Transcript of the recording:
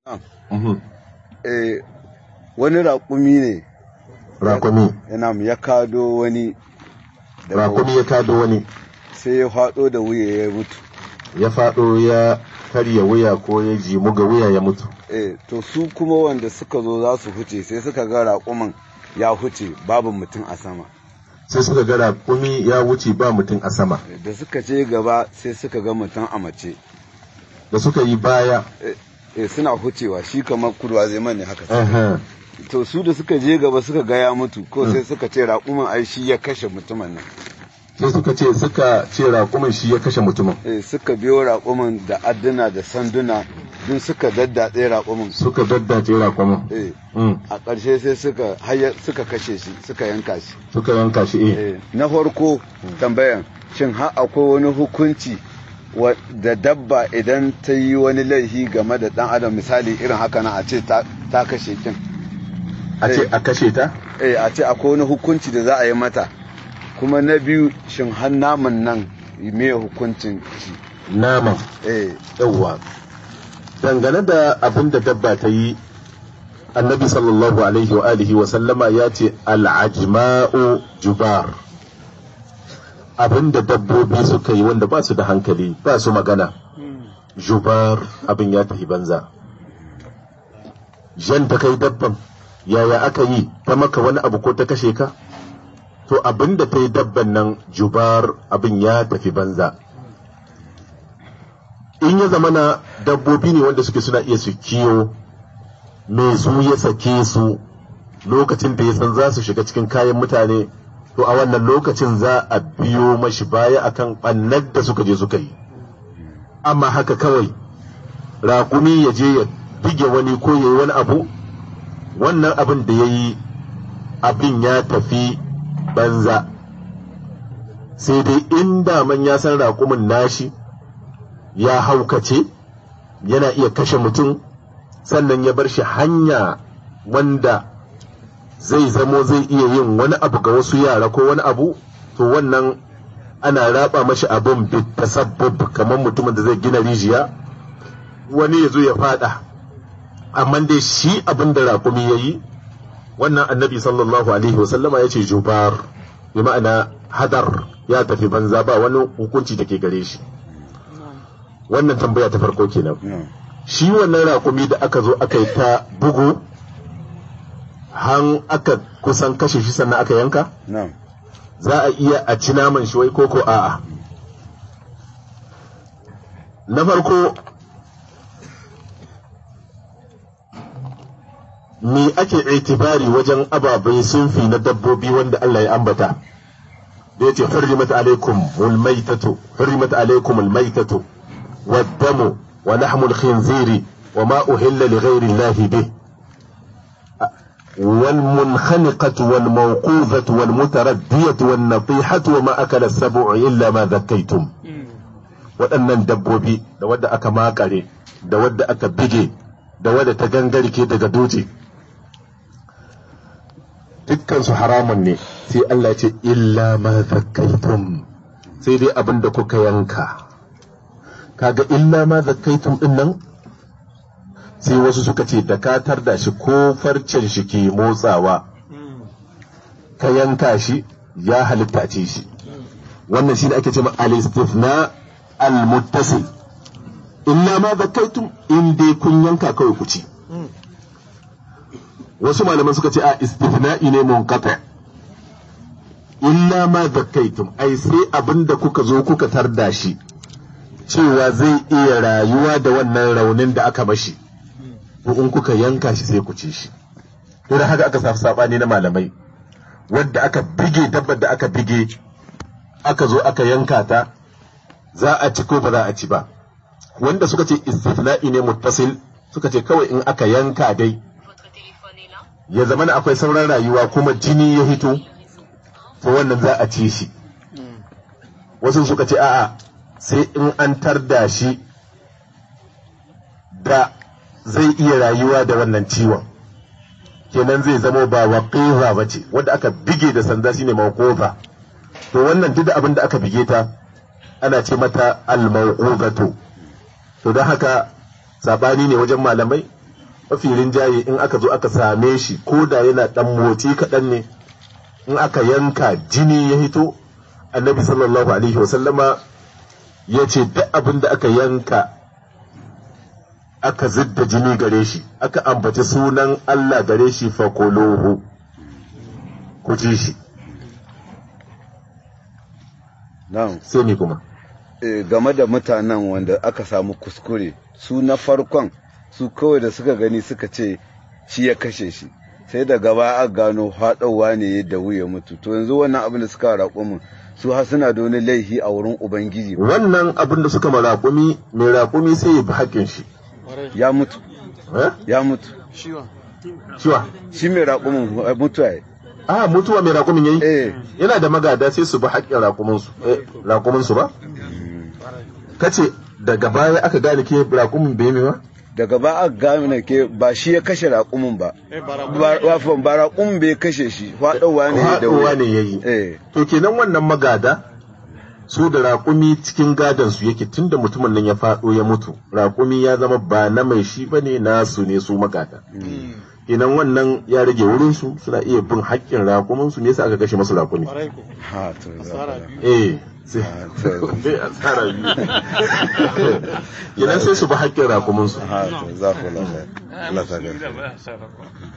eh, wani raƙumi ne rakumi yana ya kado wani da rakumi ya kado wani sai ya faɗo da wuya ya mutu ya faɗo ya karya wuya ko ya jimu ga wuya ya mutu eh, to su kuma wanda suka zo za su huce sai suka ga raƙumin ya huce babu mutum a sama sai suka ga rakumi ya wuce ba mutum a sama da suka ce gaba sai suka ga mutum a mace da suka yi baya eh, eh, suna hucewa shi kamar kurwa zai mani haka aha, to su da suka je gaba suka ga ya mutu ko sai suka ce raƙumin ai shi ya kashe mutumin nan sai suka ce suka ce rakumin shi ya kashe mutumin eh, suka biyo raƙumin da adduna da sanduna duk suka daddatse raƙumin suka daddace rakumin eh, Mm, a ƙarshe sai suka hayya suka kashe shi suka yanka shi suka yanka shi eh Eh, na farko tambayan shin har akwai wani hukunci wa- da dabba idan ta yi wani laifi game da ɗan adam misali irin haka na a ce ta ta kashe kin a ce a kashe ta eh a ce akwai wani hukunci da za a yi mata kuma na biyu shin har naman nan me hukuncin shi naman eh yawwa dangane da abin da dabba ta yi annabi sallallahu alaihi wa alihi wa sallama ya ce al'ajma'u jubar abin da dabbobi suka yi wanda ba su da hankali ba su magana jubar abin ya tafi banza jan ta kai dabban yaya aka yi ta maka wani abu ko ta kashe ka to abin da ta yi dabban nan jubar abin ya tafi banza in ya zama na dabbobi ne wanda suke suna iya su kiyo mai su ya sake su lokacin da ya san za su shiga cikin kayan mutane to a wannan lokacin za a biyo mashi baya akan ɓannar da suka je suka yi amma haka kawai raƙumi ya je ya bige wani ko ya yi wani abu wannan abin da ya yi abin ya tafi banza sai dai in daman ya san raƙumin nashi ya haukace yana iya kashe mutum sannan ya bar shi hanya wanda zai zamo zai iya yin wani abu ga wasu yara ko wani abu to wannan ana raba mashi abin bitasabbab kamar mutumin da zai gina rijiya wani ya zo ya fada amma dai shi abin da raƙumi ya yi wannan annabi sallallahu alaihi wasallama ya ce jubar bi ma'ana hadar ya tafi banza ba wani hukunci da ke gare shi wannan tambaya ta farko kenan no. shi wannan raƙumi da aka zo aka yi ta bugu han aka kusan kashe shi sannan aka yanka no. za a iya a ci naman shi wai koko a'a na farko me ake itibari wajen ababai sunfi na dabbobi wanda Allah ya ambata da yace hurrimat alaikum almaytatu hurrimat alaikum almaytatu والدم ولحم الخنزير وما أهل لغير الله به والمنخنقة والموقوذة والمتردية والنطيحة وما أكل السبع إلا ما ذكيتم waɗannan dabbobi da wadda aka makare da wadda aka bige da wadda ta gangarke daga doje dukkansu haramun ne sai Allah ce illa ma zakkaitum sai dai abin da kuka yanka kaga illa ma zakkaitum din nan sai wasu suka ce da ka tarda shi ko farcen shi ke motsawa ka yanka shi ya halitta ce shi wannan shi ne ake ce al-istifna al-muttasil illa ma zakkaitum in dai kun yanka kawai ku ci wasu malaman suka ce a istifna'i ne munqata illa ma zakkaitum ai sai abinda kuka zo kuka tarda shi cewa zai iya rayuwa da wannan raunin da aka mashi to in kuka yanka shi sai ku ci shi to da haka aka samu sabani na malamai wadda aka bige dabbar da aka bige aka zo aka yanka ta za a ci ko ba za a ci ba wanda suka ce istifla'i ne muttasil suka ce kawai in aka yanka dai ya zama na akwai sauran rayuwa kuma jini ya hito to wannan za a ci shi wasu suka ce a'a sai in an tarda shi da zai iya rayuwa da wannan ciwon kenan zai zama ba waqiza ba ce wanda aka bige da sanda shine mawquza to wannan duk da abin da aka bige ta ana ce mata al-mawquzatu to don haka sabani ne wajen malamai mafi rinjaye in aka zo aka same shi ko da yana dan motsi kaɗan ne in aka yanka jini ya hito annabi sallallahu alaihi wasallama ya ce duk abin da aka yanka aka zidda jini gare shi aka ambaci sunan Allah gare shi fakolohu ku ci shi na'am sai ni kuma Eh, game da mutanen wanda aka samu kuskure su na farkon su kawai da suka gani suka ce shi ya kashe shi sai da gaba a gano haɗauwa ne da wuya mutu to yanzu wannan abin da suka raƙo mu su har suna da wani laifi a wurin ubangiji wannan abin da suka ma raƙumi mai raƙumi sai ya bi haƙƙin shi ya mutu eh? ya mutu ciwa shi mai raƙumin eh, mutuwa ya a mutuwa mai raƙumin yayi eh yana da magada sai su bi haƙƙin raƙuminsu eh, raƙuminsu ba kace daga baya aka gane ke raƙumin bai mai ba daga ba a gane ke ba shi ya kashe raƙumin ba ba wafan ba raƙumin bai kashe shi faɗauwa ne da haɗuwa wuya ne yayi eh to kenan wannan magada su da raƙumi cikin gadon su yake tunda mutumin nan ya faɗo ya mutu raƙumi ya zama ba na mai shi bane nasu ne su magada kenan wannan ya rage wurin su suna iya bin haƙƙin raƙumin su me yasa aka kashe masu raƙumi ha to za eh sai to- sai asara biyu kenan sai su bi haƙƙin raƙumin su ha to za ku lafiya Allah ta gaske